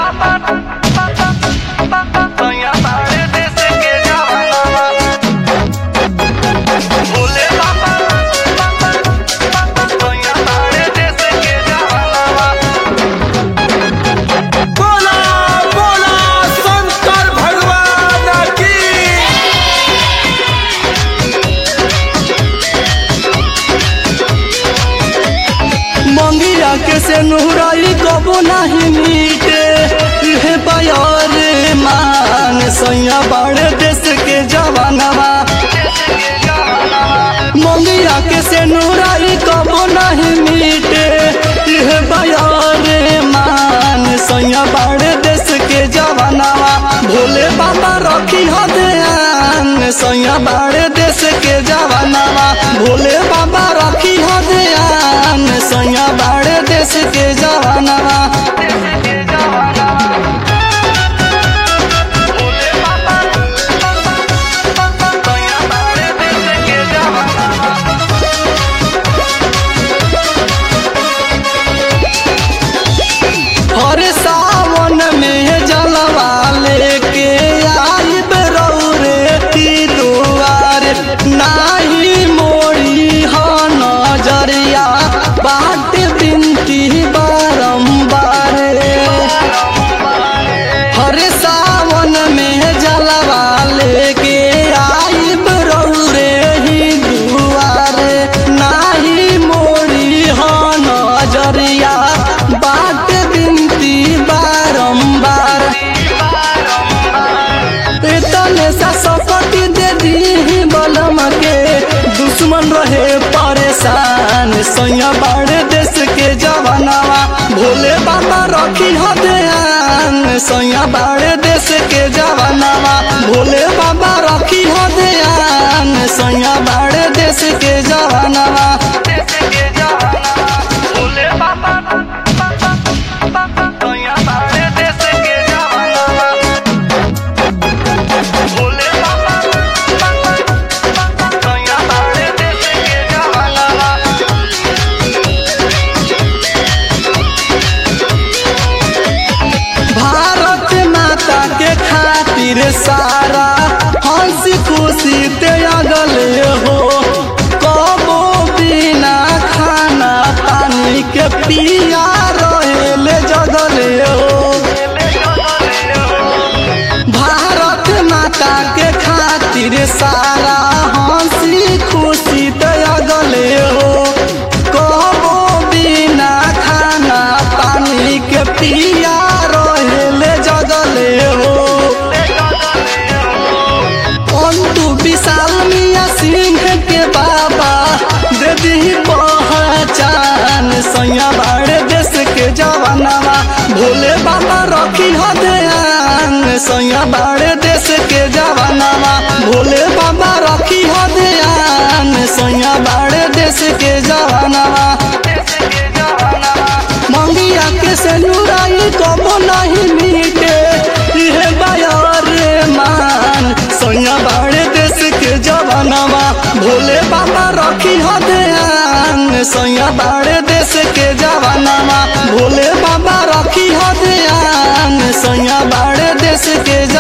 बोला बोला शंकर भगवान की मंगिया के से नुहराई कबो नहीं मीटे इहे बयार मान सैया बड़े देश के जवानवा मंगिया के से नुहराई कबो नहीं मीटे इहे बयार मान सैया बड़े देश के जवानवा भोले बाबा रखी हो ध्यान सैया बड़े देश के जवानवा भोले बाबा रखी हो ध्यान सैया बड़े देश के जवानवा हर सावन में जलवा लेके आई बरौरे की दुआर नाही मोड़ी हो नजरिया बाट बिनती बारंबार हर सावन में जलवा लेके आई बरौरे ही दुआर नाही मोड़ी हो नजरिया बाट बिनती बारंबार तने सा सपटी दे दी बलम के दुश्मन रहे परेशान सैया बड़े देश के जवानवा भोले बाबा रखी हो ध्यान सैया बड़े देश के जवानवा भोले बाबा रखी हो ध्यान सैया बड़े देश के जवानवा भारत माता के खातिर सारा हंसी खुशी ते अगले हो कबो बिना खाना पानी के पिया रहेले जगले हो भारत माता के खातिर सारा हंसी खुशी ते अगले हो कबो बिना खाना पानी के पिया रहेले जगले हो अंतु विशाल मिया सिंह के बाबा दे दी पहचान सैया बाड़े देश के जवानवा भोले बाबा रखी हो ध्यान सैया बाड़े देश के जवानवा भोले बाबा रखी हो ध्यान सैया बाड़े देश के जवानवा मंगिया के से नुराई कबो नहीं मीटे इहे बायर मान सैया बाड़े देश के जवानवा भोले बाबा रखी हो ध्यान सैया बाड़े देश के जवानवा भोले बाबा रखी हो ध्यान सैया बाड़े देश के